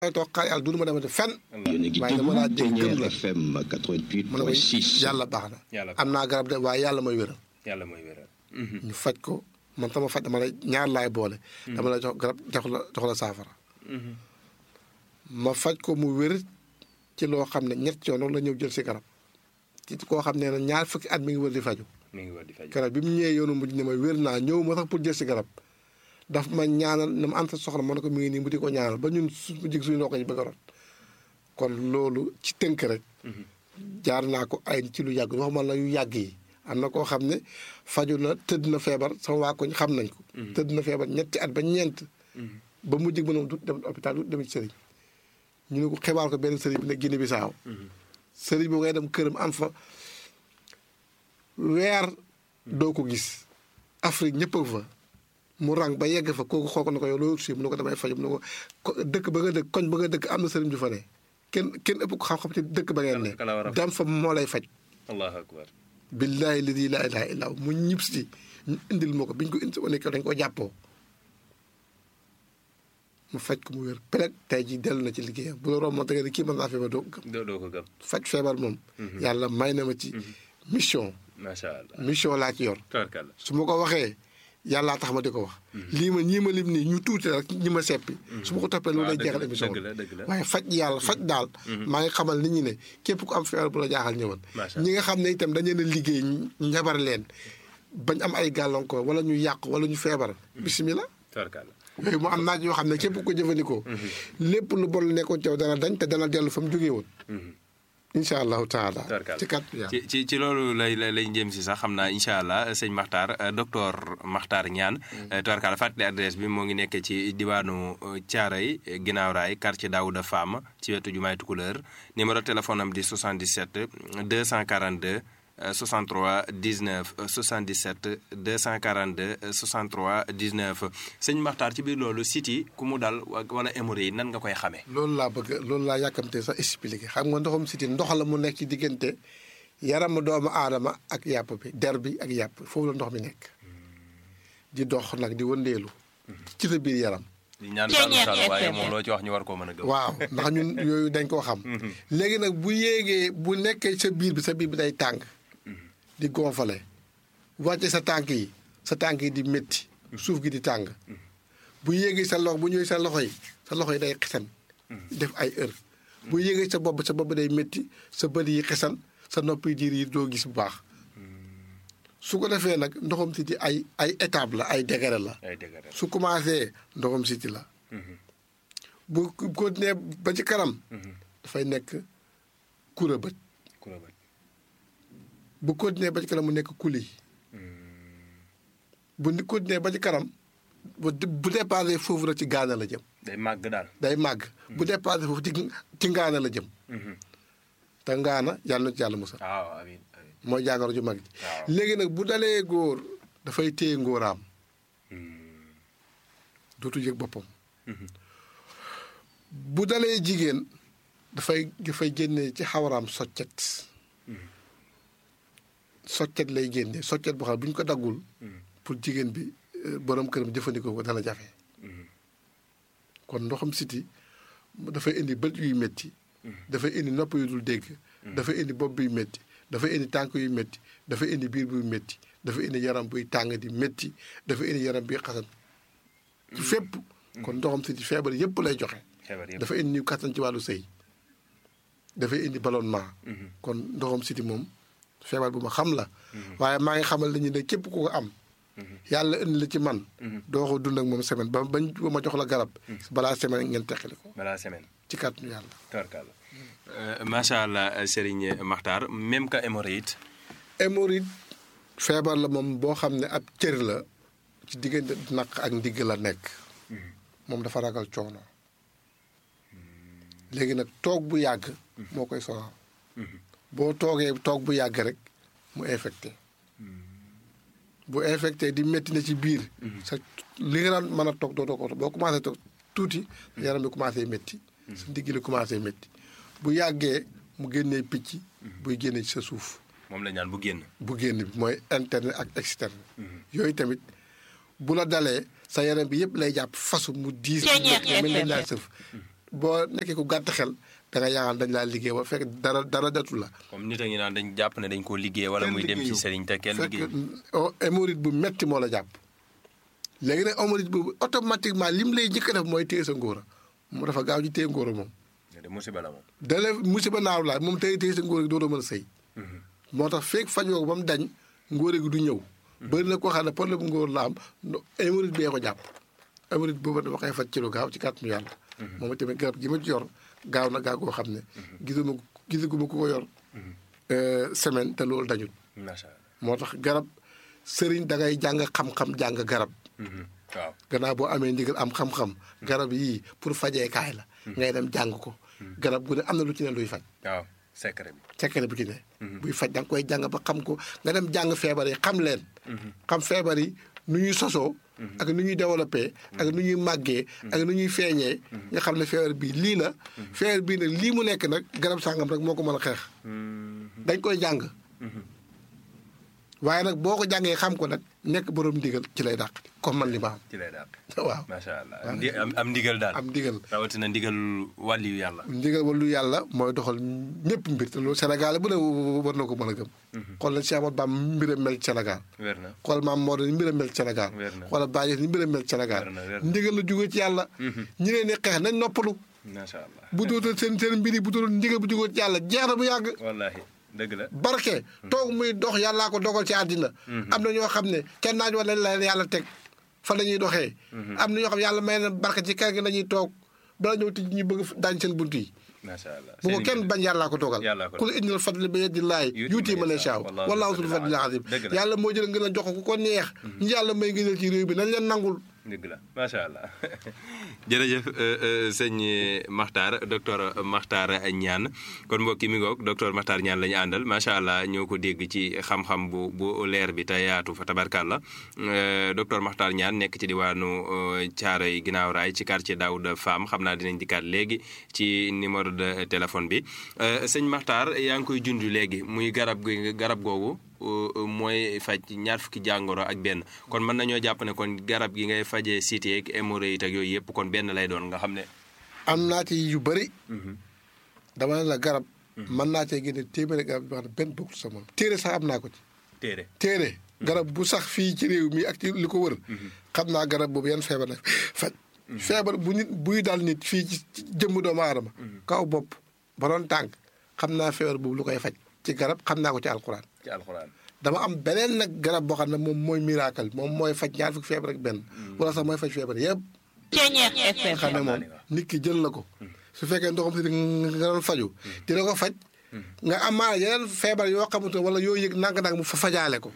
may toog xaar yàlla du ma demati fenn yéen a ngi waaye dama laa déglu dégg gëm Ténière la FM mu ne ko 88.6 yàlla baax na Yàlla am naa garab de waaye yàlla may wéral yàlla mooy wéral. ñu faj ko man sama faj dama lay ñaar laay boole dama lay jox garab jox la jox la saafara ma faj ko mu wér ci loo xam ne ñett yoon la ñëw jël si garab ci koo xam ne ne ñaar fukki at mi ngi wër di faju mi ngi war di faj. garab bi mu ñëwee yoonu mujj ne ma wér naa ñëw ma sax pour jël si garab daf ma ñaanal na ma anta soxla ma ne ko mi ngi nii mu di ko ñaanal ba ñun su mu jig suñu ndox yi bëgg a rot kon loolu ci tënk rek jaar naa ko ay ci lu yàgg waxuma la yu yàgg yi am na koo xam ne faju na tëdd na feebar sama waa koñ xam nañ ko tëdd na feebar ñetti at ba ñeent ba mu jig mënom du dem hôpital du dem ci sëriñ ñu ne ko xibaar ko benn sëriñ bi ne Guinée Bissau sëriñ bi ngay dem këram am fa weer doo ko gis Afrique ñëpp a fa mu rang ba yegg fa kooku xool ko ne ko yow loolu si mu ne ko damay faju mu ne ko ko dëkk ba nga dëkk koñ ba nga dëkk am na sëriñ ju fa ne kenn kenn ëpp ko xam-xam ci dëkk ba ngeen ne Kala- kala war a faj. dam fa moo lay faj allahu akbar. billaahi ladi laa ilaaha illaa hu mu ñib si ñu indil ma ko biñ ko indi wane ko dañ ko jàppoo mu faj ko mu wér peleg tey ji dellu na ci liggéeyam bu la romboon te nga ne kii mën naa feebar doo ko gëm doo doo ko gëm. faj feebar moom yàlla may na ma ci mission macha allah. mission laa ci yor tabarkalla. su ma ko waxee yàllaa tax ma di ko wax lii ma ñii ma lim nii ñu tuuti rek ñi ma seppi su ma ko toppee loolu lay waaw dëgg jeexal la, émission dëgg bi la, dëgg la. waaye faj yàlla faj daal maa ngi xamal nit ñi ne képp ku am feebar bu la jaaxal ñëwal Macha ñi nga xam ne itam dañu leen a liggéey njabar leen bañ am ay gàllankoor wala ñu yàq wala ñu feebar bisimilah tabarkalla. yooyu mu am naaj yoo xam ne képp ku ko jëfandikoo lépp lu bon lu nekkoon ci yow dana dañ te dana dellu fa mu jógee woon incha allahu taala Tabarkalla. ci kat yàlla ci ci ci loolu lay lay lay jëm si sax xam naa incha allah sëñ Makhtar euh, docteur Makhtar Niane. tubarkalla fàttali adresse bi moo ngi nekk ci diwaanu Thiaroye ginnaaw raay quartier Daouda Fam ci wetu jumaay Tukuleur numéro téléphone am di 77 242 euh, 63 19 euh, 77 242 euh, 63 19 sëñ Makhtar ci biir loolu site yi ku mu dal wa- wala hémorroïde yi nan nga koy xamee. loolu laa bëgg loolu laa yàkkamte sax expliqué xam nga ndoxum siti ndox la mu nekk ci diggante yaramu doomu aadama ak yàpp bi der bi ak yàpp foofu la ndox mi nekk di dox nag di wëndeelu ci sa biir yaram di ñaan Saalum Saalum waaye moom loo ci wax ñu war koo mën a gëm. waaw ndax ñun yooyu dañ koo xam léegi nag bu yéegee bu nekkee sa biir bi sa biir bi day tàng di gonfale wàcce sa tànk yi sa tànk yi di métti suuf gi di tàng bu yéegee sa loxo bu ñëwee sa loxo yi sa loxo yi day xesan def ay heure bu yéegee sa bopp sa bopp day métti sa bët yi xesan sa nopp yi diir yi doo gis bu baax su ko defee nag ndoxam siti ay ay étape la ay degré la ay dëgg rek. su commencé ndoxam siti la bu continuer ba ci kanam dafay nekk kura bët ku la bët. bu continuer ba ci kanam mu nekk kuli bu ni continuer ba ci kanam bu bu dépassé foofu rek ci gaana la jëm day màgg daal. day màgg bu dépassé foofu ci ci ngaana la jëm te ngaana yàlla na ci yàlla musal waaw amiin amiin. mooy jàngoro ju mag ji waaw. léegi nag bu dalee góor dafay téye ngóoraam dootu yëg boppam bu dalee jigéen dafay dafay génne ci xawaraam soccet soccet lay génne soccet boo xam ne bu ñu ko daggul pour jigéen bi euh, borom këram jëfandikoo ko dana jafe kon ndoxam siti dafay indi bët yuy métti dafay indi nopp yu dul dégg dafay indi bopp buy métti dafay indi tànk yu métti dafay indi biir buy métti dafay indi yaram buy tàng di métti dafay indi yaram buy xasan ci fépp kon ndoxam siti feebar yépp lay joxe xebar yëpp. dafa indi kattan ci wàllu sëy dafay indi ballonnement kon ndoxam siti moom feebar bu ma xam la waaye maa ngi xamal nañu ne képp ku ko am yàlla indi la ci man doo ko dund ak moom semaine ba bañ ba ma jox la garab balaa semaine ngeen teqali ko balaa semaine. ci kàttanu yàlla tabarkalla. macha allah Serigne Makhtar même que hémorroïde. hémorroïde feebar la moom boo xam ne ab cër la ci diggante naq ak ndigg la nekk moom dafa ragal coono léegi nag toog bu yàgg moo koy sonal boo toogee toog bu yàgg rek mu infecté bu infecté di métti na ci biir sa li nga daan mën a toog dootoo ko boo commencé toog tuuti yaram bi commencé métti sa ndigg li commencé métti bu yàggee mu génnee picc buy génne ci sa suuf moom la ñaan bu génn. bu génn bi mooy interne ak externe yooyu tamit bu la dalee sa yaram bi yëpp lay jàpp fasu mu diis mu métti mel ni dañ laa sëf boo nekkee ku gàtt xel da nga yaakaar dañ laa liggéey ba fekk dara dara datu la. comme nit a ngi naan dañ jàpp ne dañ koo liggéey wala muy dem ci sëriñ te kenn liggéey fekk hémorroïde bu metti moo la jàpp. léegi nag hémorroïde boobu automatiquement lim lay njëkk a def mooy téye sa ngóora mu dafa gaaw ci téye ngóora moom. de musiba la moom. dalee musiba naaw la moom téye téye sa ngóora gi dootoo mën a sëy. moo tax fekk fajoo ko ba mu dañ ngóora gi du ñëw. bëri na koo xam ne problème ngóor la am hémorroïde bee ko jàpp. hémorroïde boobu dama koy faj ci lu gaaw ci kàttanu yàlla. moom tamit garab gi ma ci yor gaaw na gaaw goo xam ne. gisuma gisaguma ku ko yor. semaine te loolu dañul. macha allah moo tax garab sëriñ da ngay jàng xam-xam jàng garab. waaw gannaaw boo amee ndigal am xam-xam. garab yii pour fajee kaay la. ngay dem jàng ko. garab gu ne am na lu ci ne luy faj. waaw secret bi. secret bu ci ne. buy faj da nga koy jàng ba xam ko nga dem jàng feebar yi xam leen. xam feebar yi nu ñuy sosoo. ak nu ñuy développé. ak nu ñuy màggee. ak nu ñuy feeñee. nga xam ne feebar bii lii la. feebar bii nag lii mu nekk nag garab sàngam rek moo ko mën a xeex. dañ koy jàng. waaye nag boo ko jàngee xam ko nag nekk borom ndigal ci lay dàq comme man li ma am. ci lay daal. waaw macha allah am am ndigal daal. am ndigal. rawatina ndigal wàlliyu yàlla. ndigal wàllu yàlla mooy doxal ñëpp mbir te loolu Sénégal bu ne war na ko mën a gëm. xool na Cheikh Ahmadou Bamba mbiram mel ci Sénégal. wér na xool maam Maodo ni mbiram mel ci Sénégal. wér na xoolal Baye ni mbiram mel ci Sénégal. wér na wér na ndigal la jógee ci yàlla. ñi leen di xeex nañ noppalu. macha allah. bu dootal seen seen mbir yi bu dootal ndigal bu jógee ci yàlla jeex na bu yàgg. wallaahi dëgg la. barke toog muy dox yàllaa ko dogal ci àddina am na ñoo xam ne kenn naaj wala la yàlla teg fa la ñuy doxee am na ñoo xam ne yàlla may na barke ci kër gi la ñuy toog bala ñëw tij ñu bëgg daañ seen bunt yi macha allah bu ko kenn bañ yàllaa ko dogal yàllaa ko kul indil fadli bi yadillahi yuuti man yashaa wallaahu zul fadlil azim dëgg la. yàlla moo jël ngeen a jox ko ku ko neex ñi yàlla may ngëneel ci réew bi nañ leen nangul dëgg la macha allah jërëjëf sëñ Makhtar docteur Makhtar Niane kon mbokki mi ngoog docteur Makhtar Niane la ñu àndal macha allah ñoo ko dégg ci xam-xam bu bu leer bi te yaatu fa tabarkàlla docteur Makhtar Niane nekk ci diwaanu Thiaroye ginnaaw raay ci quartier Daouda Fam xam naa dinañ dikkaat léegi ci numéro de téléphone bi sëñ Makhtar yaa ngi koy junj léegi muy garab gi garab googu. mooy faj ñaar fukki jàngoro ak benn kon mën nañoo jàpp ne kon garab gi ngay fajee cité ak hémorroïde ak yooyu yëpp kon benn lay doon nga xam ne. am naa ci yu bëri dama ne la garab mën naa cee génne téeméeri garab yoo xam ne benn bokkul sa moom téere sax am naa ko ci téere téere garab bu sax fii ci réew mi ak ci li ko wër xam naa garab boobu yan feebar la faj feebar bu nit buy dal nit fii ci jëmm doomu aadama kaw bopp ba doon tànk xam naa feebar boobu lu koy faj ci garab xam naa ko ci alxuraan ci alxuraan. dama am beneen nag garab boo xam ne moom mooy miracle moom mooy faj ñaar fukki feebar ak benn wala sax mooy faj feebar yëpp Ceeñeex FM. xam ne moom nit ki jël na ko su fekkee ndoxam si nga doon faju dina ko faj nga amaana yeneen feebar yoo xamante wala yoo yëg nang-nang mu fa fajaale ko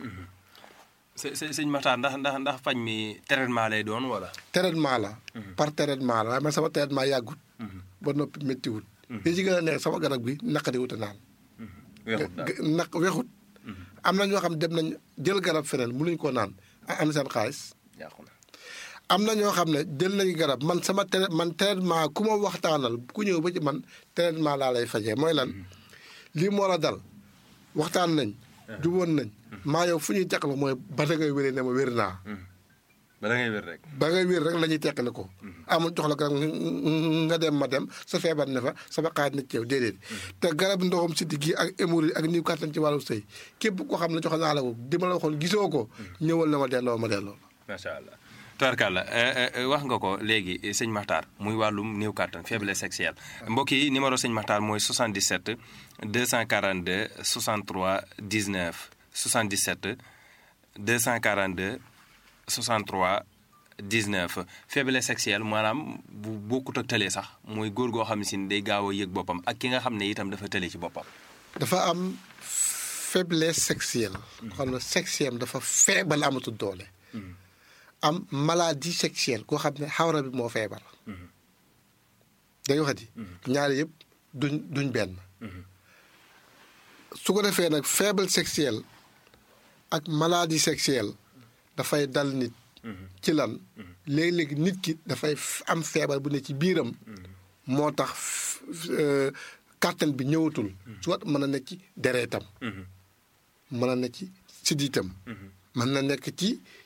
së së sëñ Makhtar ndax ndax ndax faj mi traitement lay doon wala. traitement la par traitement la waaye man sama traitement yàggut ba noppi méttiwut li ci gën a neex sama garab gi naqari wut a naan weexut daal naq wexut am na ñoo xam dem nañ jël garab feneen mënuñ koo naan am seen xaalis yàqu na. am na ñoo xam ne jël nañu garab man sama tra man traitement ku ma waxtaanal ku ñëw ba ci man traitement laa lay fajee mooy lan lii moo la dal waxtaan nañ juboon nañ maa yow fu ñuy teqale mooy ba da ngay wéree ne ma wér naa ba da ngay wér rek. ba ngay wér rek la ñuy teqale ko amul jox la garab nga dem ma dem sa feebar ne fa sama xaaj na ci yow déedéet te garab ndoxam siddi gi ak hémorroïde ak niw kàttan ci wàllu sëy képp koo xam ne jox naa la ko di ma la waxoon gisoo ko ñëwal na ma delloo ma delloo macha allah. tubarkàlla wax nga ko léegi sëñ Makhtar muy wàllum néew kàttan faiblesse sexuelle mbokk yi numéro sëñ Makhtar mooy 77 242 63 19 77 242 63 19 faiblesse sexuelle maanaam bu bokkut ak tële sax mooy góor goo xam ne si day gaaw a yëg boppam ak ki nga xam ne itam dafa tële ci boppam. dafa am faiblesse sexuelle xam ne sexuelle dafa feebal amatul doole am maladie sexuelle koo xam ne xawra bi moo feebar dañu waxati ñaari yëpp duñ duñ benn su ko defee nag faible sexuelle ak maladie sexuelle dafay dal nit ci lan léeg-léeg nit ki dafay am feebar bu ne ci biiram moo tax kàttan bi ñëwatul soit mën na nekk ci dereetam mën na nekk ci siddiitam mën na nekk ci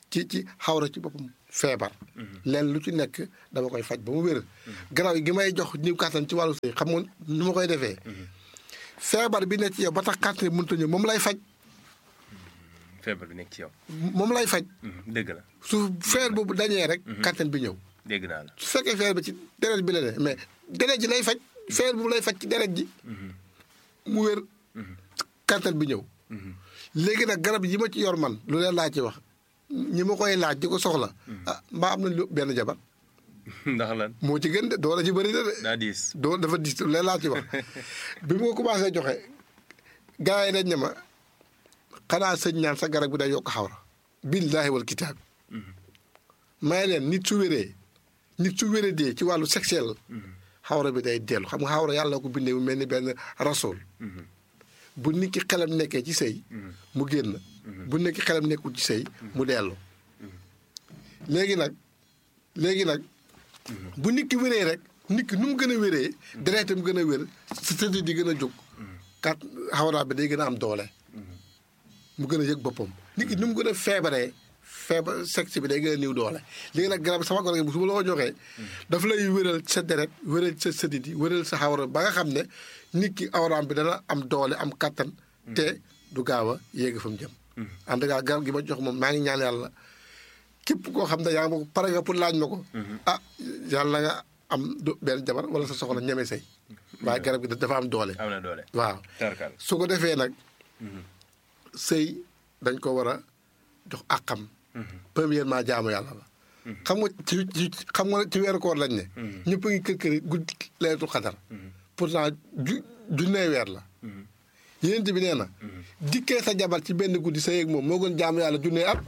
ci ci xawra ci boppam feebar leen lu ci nekk dama koy faj ba mu wér garaaw gi may jox niw kàttan ci wàllu sëy xam nga nu ma koy defee feebar bi nekk ci yow ba tax kàttan mënut a ñëw moom lay faj feebar bi nekk ci yow. moom lay faj dëgg la su feer boobu dañee rek kàttan bi ñëw dégg naa la. su fekkee feer bi ci deret bi la ne mais deret ji lay faj feer boobu lay faj ci deret ji mu wér kàttan bi ñëw léegi nag garab yi ma ci yor man lu leen laa ci wax ñi ma koy laaj di ko soxla ah mbaa am nañ lu benn jabar ndax lan moo ci gën de doole ci bëri na de daa diis. doo dafa dis lu leen laa ci wax bi mu ko commencé joxe gars yi dañ ne ma xanaa sëñ ñaan sa garab bi day yokk xawra billaahi wal kitaab may leen nit su wéree nit su wéree dee ci wàllu sexuel xawra bi day dellu xam nga xawra yàlla ko bindee mu mel ni benn rasool bu nit ki xelam nekkee ci sëy mu génn bu nit ki xelam nekkul ci sëy mu dellu léegi nag léegi nag bu nit ki wéree rek nit ki nu mu gën a wéree deretam gën a wér si tëdd di gën a jóg kat xawra bi day gën a am doole mu gën a yëg boppam nit ki nu mu gën a feebaree feebar sexe bi day gën a niw doole léegi nag garab sama garab gi su ma la ko joxee daf lay wéral sa deret wéral sa sëdit yi wéral sa xawra ba nga xam ne nit ki awraam bi dana am doole am kattan te du gaaw a yéeg fa mu jëm en tout cas garab gi ma jox moom maa ngi ñaan yàlla képp koo xam ne yaa ngi ma ko pare nga pour laaj ma ko ah yàlla nga am du benn jabar wala sa soxla ñeme sëy waaye garab gi dafa am doole am na doole. waaw tarkal su ko defee nag sëy dañ ko war a jox àqam premièrement jaamu yàlla la xam nga ci ci xam nga ci weeru koor lañ ne ñëpp a ngi kër kër guddi leetul xadar pourtant ju junnee weer la yénent bi nee na dikkee sa jabar ci benn guddi sa yéeg moom moo gën jaamu yàlla junnee at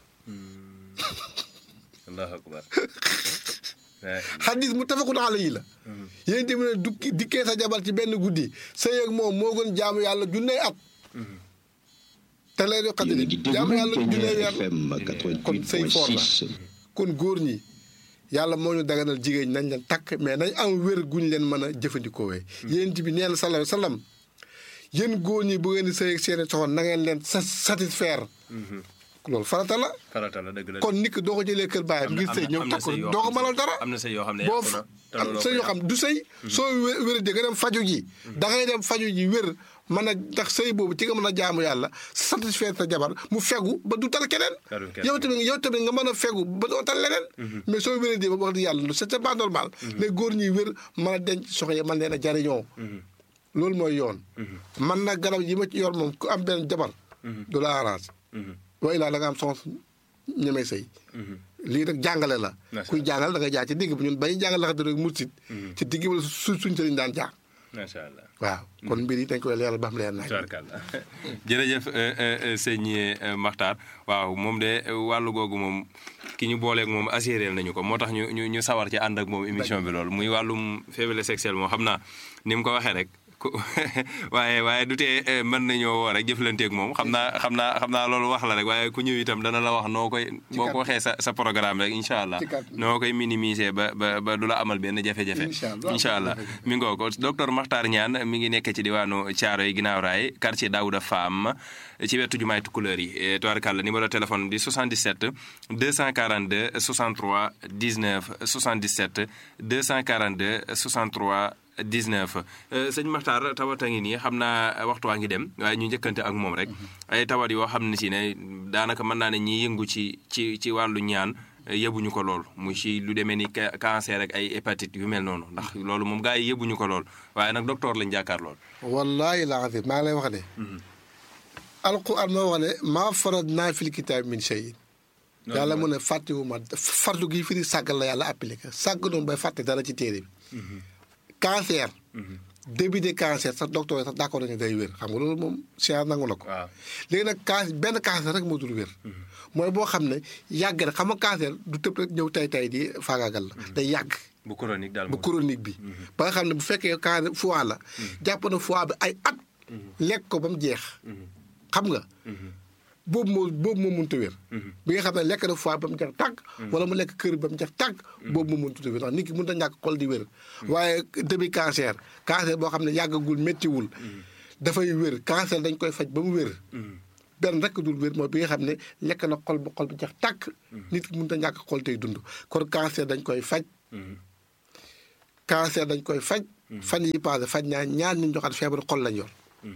allahu akbar. xadis mu tafakun alayhi la yénent bi ne dukki dikkee sa jabar ci benn guddi sa yéeg moom moo gën jaamu yàlla junnee at te lay do xadri jaamu yàlla junnee weer la kon sëy foor la kon góor ñi yàlla moo ñu daganal jigéen ñi nañ leen takk mais nañ am wér guñ leen mën a jëfandikoowee yéen bi nee na sallallahu alayhi wa sallam yéen góor ñi bu ngeen di sëy ak seeni soxna na ngeen leen sa satisfaire loolu farata la farata la dëgg la. kon nit ki doo ko jëlee kër baayam ngir sëy ñëw takk ko doo ko mënal dara am na sëy yoo xam ne boo yàqu na te am looloo sëy ko yoo xam du sëy soo wé- wéradee nga dem faju ji da ngay dem faju ji wér mën a ndax sëy boobu ci nga mën a jaamu yàlla satisfaire sa jabar mu fegu ba du tal keneen Talul keneen. yow tamit yow tamit nga mën a fegu ba doo tal leneen mais soo wéradee ba wax di yàlla c'est c'est pas normal les góor ñuy wér mën a denc soxna yi mën leen a jariñoo loolu mooy yoon man nag garab yi ma ci yor moom ku am benn jabar du la arrange wa ilaa da nga am soxna ñemee sëy lii nag jàngale la Macha kuy jàngal da nga jaar ci digg bi ñun bay jàngal la xam rek mursit ci digg bi la su suñ sëriñ daan jaar macha allah. waaw kon mbir yi dañ koy leeral ba xam leer nañ tubaarkàlla jërëjëf euh, euh, sëñ euh, Makhtar waaw moom de wàllu googu moom ki ñu booleeg moom assuré nañu ko moo tax ñu ñu ñu sawar ci ànd ak moom émission bi loolu muy wàllum faiblesse sexuelle moom xam naa ni mu ko waxee rek ku waaye waaye du tee euh, mën nañoo woo rek jëflanteeg moom xam naa xam naa xam naa loolu wax la rek waaye ku ñëw itam dana la wax noo koy boo ko waxee sa sa programme rek incha allah Ci kàddu. noo koy minimiser ba ba ba du la amal benn jafe-jafe Incha allah. incha allah mi ngoo ko docteur Makhtar Niane mi ngi nekk ci diwaanu Thiaroye ginnaaw raay quartier Daouda Fam ci wetu jumaay Tukulëër yi tubaarkàlla numéro téléphone di 77 242 63 19 77 242 63 19 sëñ Makhtar tawat a ngi nii xam naa waxtu waa ngi dem waaye ñu njëkkante ak moom rek ay tawat yoo xam ne si ne daanaka mën naa ne ñi yëngu ci ci ci wàllu ñaan yëbuñu ko lool mu ci lu demee ni ca- cancer ak ay hépatite yu mel noonu ndax loolu moom gars yi yëbuñu ko lool waaye nag docteur lañ jàkkaar lool. wallaahi laa azim maa ngi lay wax ne alquran moo wax ne maa farad naa fil kitaab min shay yàlla mu ne fàttewuma fardu gi firi sàggal la yàlla appliqué sàgg noonu bay fàtte dara ci téere bi cancer début de cancer sax docteur yi sax d'accord nañu day wér xam nga loolu moom science nangu na ko waaw léegi nag can benn cancer rek moo dul wér mooy boo xam ne yàgg na xam nga cancer du tëb rek ñëw tay tay di faagaagal la day yàgg bu chronique daal bu moom. chronique bi ba nga xam ne bu fekkee cancer foie la jàpp na foie bi ay at lekk ko ba mu jeex xam nga boobu moo boobu moo mënut a wér bi nga xam ne lekk na foie ba mu jeex tàgg wala mu lekk kër ba mu jeex tàgg boobu moo mënut a wér ndax nit ki mënut a ñàkk xol di wér waaye début cancer cancer boo xam ne yàggagul méttiwul dafay wér cancer dañ koy faj ba mu wér benn rek dul wér mooy bi nga xam ne lekk na xol ba xol bi jeex tàkk nit ki mënut a ñàkk xol tey dund kon cancer dañ koy faj cancer dañ koy faj fan yi passé faj naa ñaar ñu joxaat feebar xol lañ yor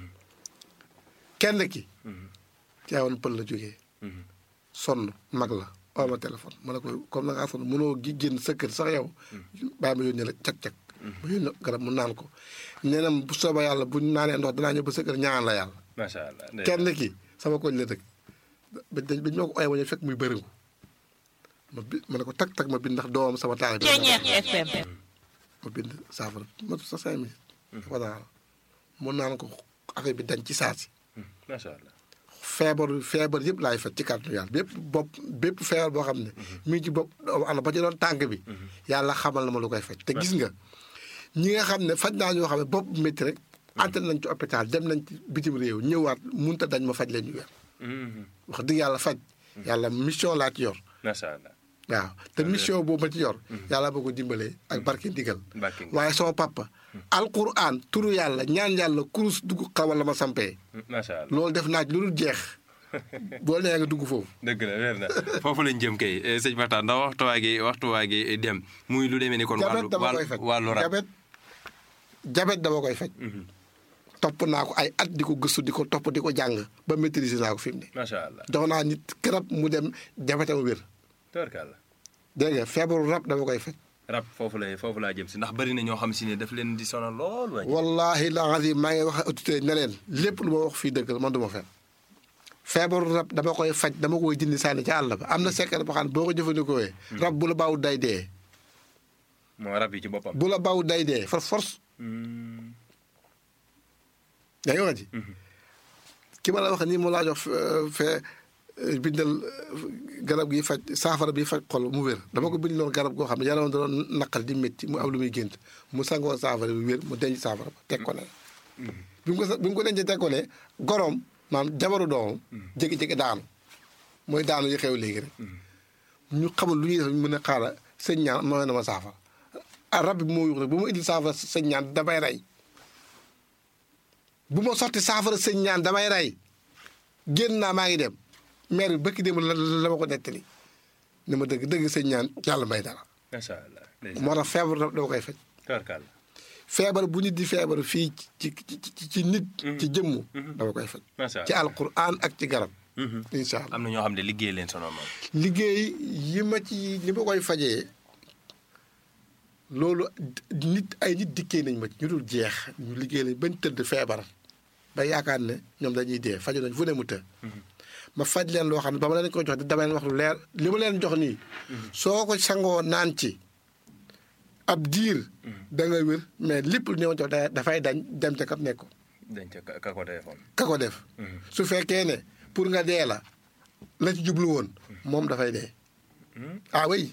kenn ki teewoon pël la jógee sonn mag la oo ma téléphone ma ne ko comme na ngaa sonn mënoo gi génn sa kër sax yow bàyyi ma yónnee la cag-cag ma yónnee garab mu naan ko nee na bu soobee yàlla bu ñu naanee ndox danaa ñëw ba sa kër ñaan la yàlla macha allah kenn ki sama koñ la dëkk ba dañ ba ñoo ko oye wañu fekk muy bëriŋu ma bi ma ne ko tag tag ma bind ndax doomam sama taal bi FM. ma bind saafara matu sa cinq minutes dafa daal mu naan ko affaire bi dañ ci saasi macha allah feebar feebar yëpp laay faj ci kàttanu yàlla bépp bopp bépp feebar boo xam ne mi ngi ci bopp ana ba ci doon tànk bi yàlla xamal na ma lu koy faj te gis nga ñi nga xam ne faj naa ñoo xam ne bopp métti rek ante nañ ci hôpital dem nañ ci bitim réew ñëwaat munta dañ ma faj leen ñu weer wax dëgg yàlla faj yàlla mission laa ci yor macha allah waaw te mission boobu ma ci yor yàlla boo ko dimbalee ak barke ndigal Barke ndigal. waaye sama papa alquran turu yàlla ñaan yàlla kurus dugg xawal la ma sampee macha allah loolu def naa ci lu dul jeex boo nee nga dugg foofu dëgg la leer na foofu lañ jëm kay eh, sëñ Makhtar ndax waxtuwaa gi waxtuwaa gi dem muy lu demee ni kon jabet wàllu dama koy faj wàllu wàllu rab jabet jabet dama koy faj topp naa ko ay at di ko gëstu di ko topp di ko jàng ba maîtriser naa ko fi mu ne macha allah jox naa nit garab mu dem jabetam wér tabarkalla dégg nga feebaru rab dama koy faj rab foofu lay foofu laa jëm si ndax bari na ñoo xam si ne daf leen di sonal lool waay wallahi la azim maa ngi wax autorité ne leen lépp lu ma wax fii dëgg la man du ma fen feebaru rab dama koy faj dama koy dindi sànni ca àll ba am na secret boo xam ne boo ko jëfandikoo rab bu la baaw day dee moo rab yi ci boppam bu la baaw day dee for force Hmm. yaa ngi wax ji ki ma la wax nii mu laa jox fee bindal garab gi faj saafara bi faj xol mu wér dama ko bindaloon garab goo xam ne yaram da doon naqal di métti mu am lu muy gént mu sangoo saafara bi wér mu denc saafara ba teg ko ne bi mu ko sa- bi mu ko dencee teg ko ne goroom maanaam jabaru doomam jékki-jékki daanu mooy daanu yi xew léegi rek ñu xamul lu ñuy def ñu mën a xaaral sëñ ñaan mooy na ma saafara ah rab bi moo yuux rek bu ma indil saafara sëñ ñaan damay rey bu ma sotti saafara sëñ ñaan damay rey génn naa maa ngi dem maire bi bëkki dem la la ma ko nettali ni ma dëgg dëgg sëñ ñaan yàlla may dara macha allah ndeysaan. moo tax feebar rab dama koy faj tabarkalla feebar bu nit di feebar fii ci ci ci ci nit ci jëmmu dama koy faj macha ci allah alquran ak ci garab Mhm. incha allah am na ñoo xam ne liggéey leen sonal moom liggéey yi ma ci li ma koy fajee loolu nit ay nit dikkee nañ ma ci ñu dul jeex ñu liggéey lañ bañ tëdd feebar ba yaakaar ne ñoom dañuy dee faju nañ fu ne mu të ma faj leen loo xam ne ba ma leen ko jox dama leen wax lu leer li ma leen jox nii soo ko sangoo naan ci ab diir da nga wér mais lépp lu ñëw jox da- dafay dañ dem ca kap nekk dañ ca ka- ka ko téléphone ka ko def su fekkee ne pour nga dee la la ci jublu woon moom dafay dee ah oui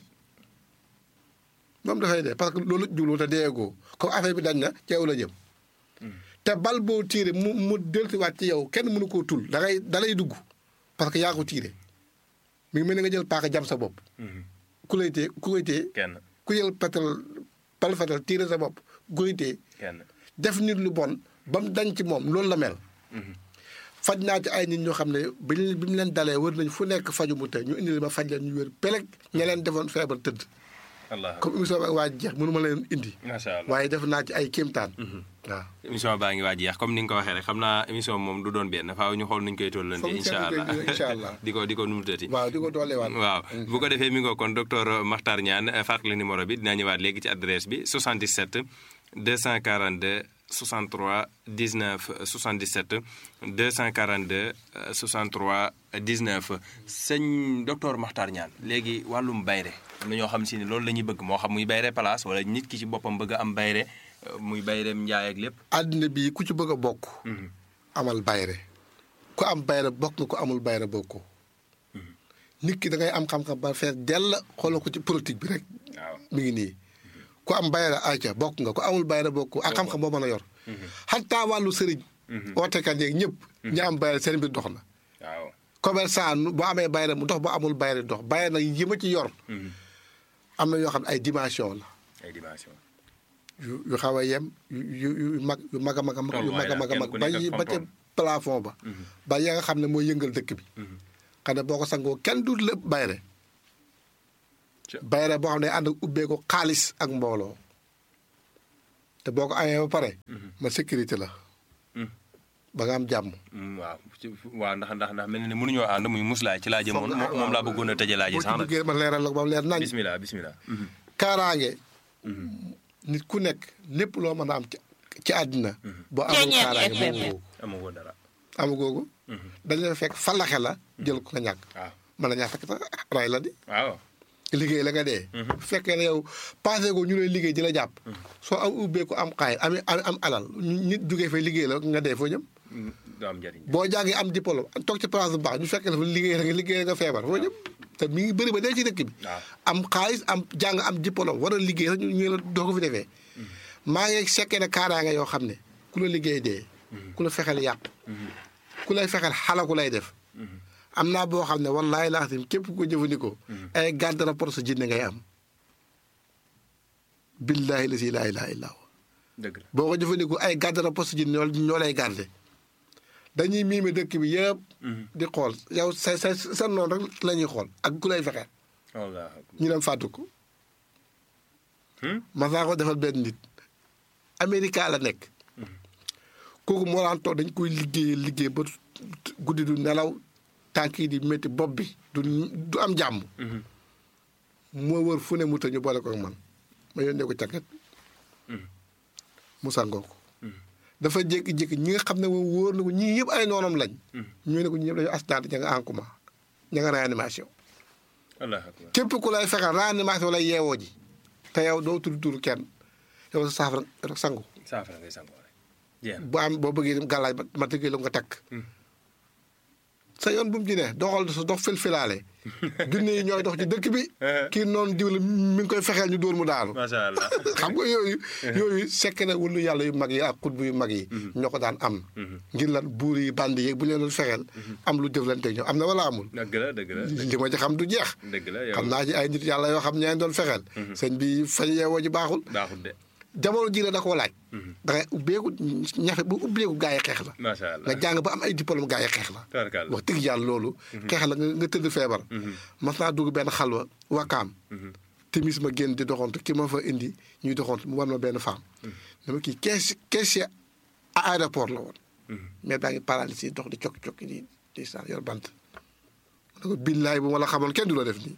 moom dafay dee parce que loolu la jublu te deegoo comme affaire bi dañ na ci yow la jëm te bal boo tiire mu mu dellusiwaat ci yow kenn mënu koo tul da ngay da lay dugg parce que yaa ko tiire mi ngi mel ni nga jël paaka jam sa bopp ku lay tee ku koy tee kenn ku jël petal bal fetal tiire sa bopp ku koy tee kenn def nit lu bon ba mu dañ ci moom loolu la mel faj naa ci ay nit ñoo xam ne bi ñu bi mu leen dalee wër nañ fu nekk faju mu tey ñu indi ma faj leen ñu wér peleg ña leen defoon feebar tëdd allah comme émission bi ak waa jeex mënu ma leen indi macha allah waaye def naa ci ay kéemtaan waaw émission baa ngi waaj yeex comme ni nga ko waxee rek xam naa émission moom du doon benn faaw ñu xool nuñ koy tollante Foog ñu incha seetlu allah koy incha allah. di ko di ko numutati waaw di ko dooleewaat waaw bu ko defee mi ngoo kon docteur Makhtar Niane fàttali numéro bi dinaa ñëwaat léegi ci adresse bi 77 242 63 19 77 242 63 19 sëñ docteur Makhtar Niane léegi wàllum bayre am na ñoo xam si ne loolu la ñuy bëgg moo xam muy bayre place wala nit ki ci boppam bëgg a am bayre euh, muy bayreem njaay ak lépp àddina bii ku ci bëgg a bokk amal bayre ku am bayre bokk nga ku amul bayre bokkoo nit ki da ngay am xam-xam ba fees dell xoolal ko ci politique bi rek waaw mi ngi nii ku am bayra ayca bokk nga ku amul bayra bokk ak xam-xam boo mën a yor xataa wàllu sëriñ ootekat yeeg ñëpp ñi am bayra seen mbir dox na waaw commerçant nu- boo amee bayra mu dox boo amul bayra dox bayra nag yi ma ci yor am na yoo xam ne ay dimension la ay dimension yu yu xaw a yem yu yu yu mag yu mag a mag a mag yu mag a mag a mag ba yi ba ca plafond ba ba ya nga xam ne mooy yëngal dëkk bi xam ne boo ko sangoo kenn du lépp bayre bayre boo xam ne ànd ak ubbee ko xaalis ak mbooloo te boo ko amee ba pare ma sécurité la ba nga am jàmm waaw waaw ndax ndax ndax mel na ne mënuñoo ànd muy muslaay ci laa jëmoon moom laa bëggoon a tëjee laaj yi boo ci sax nag duggee ma leeral la ko ba mu leer nañ bismillah bismillah kaaraange nit ku nekk lépp loo mën a am ci ci àddina boo amul kaaraange moomu amagoo dara amagoogu dañ la fekk falaxe la jël ko nga ñàkk waaw mën na ñaa fekk sax ray la di waaw liggéey la nga dee bu fekkee ne yow passé ko ñu lay liggéey di la jàpp soo am ubbee ko am xaay am am am alal nit jógee fay liggéey la nga dee foo jëm du am njëriñ boo jàngee am diplôme toog ci place bu baax ñu fekk la fa liggéey la nga liggéey la nga feebar foo jëm te mi ngi bëri ba dee ci dëkk bi waaw am xaalis am jàng am diplôme war a liggéey sax ñu ñu la doo ko fi defee maa ngi sekkee ne kaaraange yoo xam ne ku la liggéey dee ku la fexeel yàq ku lay fexeel xalaku lay def am naa boo xam ne wallaahi laaxtim képp ku ko jëfandikoo ay garde rapport sa jinne ngay am billaahi la si laa ilaaha illaa huwa dëgg la boo ko jëfandikoo ay garde rapport sa jinne ñoo ñoo lay garde dañuy miime dëkk bi yëpp di xool yow sa sa sa noonu rek la ñuy xool ak ku lay fexeel wallaahi ñu dem fàttu ko mas naa ko defal benn nit Amérique la nekk kooku moo daan toog dañ koy liggéey liggéey ba guddi du nelaw tànk yi di métti bopp bi du du am jàmm moo wër fu ne mu ta ñu boole ko ak man ma yónnee ko càkket mu sangoo ko dafa jékki-jékki ñi nga xam ne moom wóor na ko ñii yëpp ay noonam lañ ñu ne ko ñi yëpp dañu accident ña nga en coma ña nga réanimation wallaahi akbar képp ku lay fexeel réanimation lay yeewoo ji te yow doo tudd turu kenn yow sa saafara rek sangu saafara ngay sangoo rek jeex na bu am boo bëggee dem gàllaaj ma ma tëggee la nga takk sa yoon bu mu ci ne doxal sa dox filfilaale junne yi ñooy dox ci dëkk bi kii noonu diw la mi ngi koy fexeel ñu dóor mu daanu macha allah xam nga yooyu yooyu sekk na wulu yàlla yu mag yi ak xutbu yu mag yi ñoo ko daan am ngir lan buur yi bandi yeeg bu leen doon fexeel am lu jëflante ak ñoom am na wala amul dëgg la dëgg la li ma ci xam du jeex dëgg la yow xam naa ci ay nit yàlla yoo xam ñeen doon fexeel sëñ bi fañ yeewoo ji baaxul baaxul de jamono ji la da koo laaj da ngay ubbeeku ñafe bu ubbeeku gaa yi xeex la macha allah nga jàng ba am ay diplôme gaa yi xeex la tabarkalla wax dëgg yàlla loolu xeex la nga nga tëdd feebar mas naa dugg benn xalwa wakaam timis ma génn di doxantu ki ma fa indi ñuy doxantu mu war ma benn femme dama kii kees caissier à aéroport la woon mais daa ngi paralysé dox di cokki cokki di di saan yor bant ma ne ko billaay bu ma la xamoon kenn du la def nii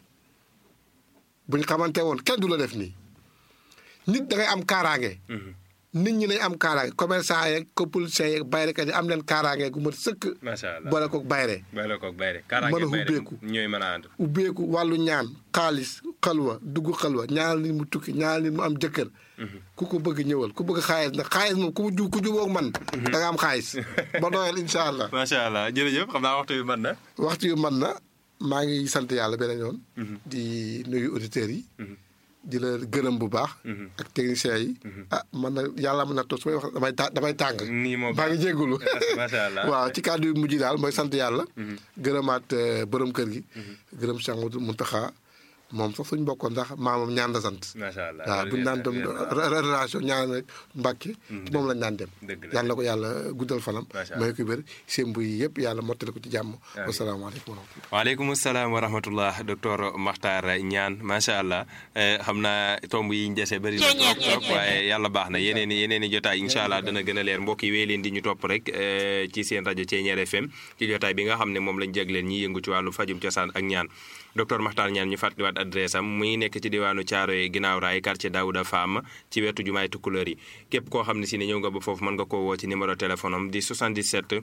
buñ xamante woon kenn du la def nii nit da ngay am kaaraange nit ñi nañ am kaaraange commerçant yeeg copoliciens yeeg bayrekat yi am leen kaaraange gu mat sëkk macha allah boole koog bayre bay la koog bayre mën kaaraange a bayre ubbeeku. ñooy mën a ànd ubbeeku wàllu ñaan xaalis xalwa dugg xalwa ñaanal nit mu tukki ñaanal nit mu am jëkkër ku ko bëgg ñëwal ku bëgg xaalis nag xaalis moom ku mu ju ku jubóog man da nga am xaalis ba doyal incha allah macha allah jërëjëf xam naa waxtu bi mën na waxtu yu man na maa ngi sant yàlla beneen yoon di nuyu auditeurs yi di la gërëm bu baax ak techniciens yi ah man na yàlla mën na toog su may wax damay ta damay tàng nii moo maa ngi jéggulu macha allah waaw ci kàddu yu mujj daal mooy sant yàlla gërëmaat euh, borom kër gi gërëm Cheikh Mouhamadou Mountakha moom sax suñ bokkoon ndax maamam ñaan la sant macha allah waaw buñu naan dem relation ñaan rek Mbàkke moom lañ naan dem dëgg la yàlla na ko yàlla guddal fanam Macha may ko wér sémbu yi yëpp yàlla mottali ko ci jàmm Amiin. wasalaamaaleykum wa rahmatulah waaleykum salaam wa rahmatullah docteur Makhtar Niane macha allah eh, xam naa tomb yi ñu dese bëri na trop trop waaye yàlla baax na yeneen i yeneen i jotaay incha allah dana gën a leer mbokk yi wéy leen di ñu topp rek eh, ci seen rajo Thiéniere FM ci jotaay bi nga xam ne moom lañ jagleen ñi yëngu ci wàllu fajum cosaan ak ñaan docteur Makhtar Niane ñu fàttaliwaat adresse am muy nekk ci diwaanu Thiaroye ginnaaw raay quartier Daouda Fam ci wetu jumaay Tukulóor yi képp koo xam ne si ne ñëw nga ba foofu mën nga koo woo ci numéro téléphone am di 77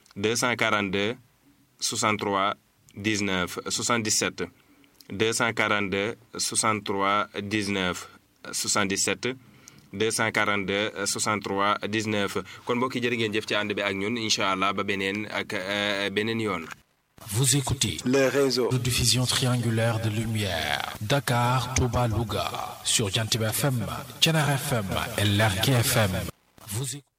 242 63 19 77 242 63 19 77 242 63 19 kon mbokk yi jërë ngeen jëf ci ànd bi ak ñun incha allah ba beneen ak euh, beneen yoon. Vous écoutez les réseaux. de diffusion triangulaire de lumière. Dakar, Touba, Louga. Sur Jantib FM, Tchenar FM et Lergui FM. Vous écoutez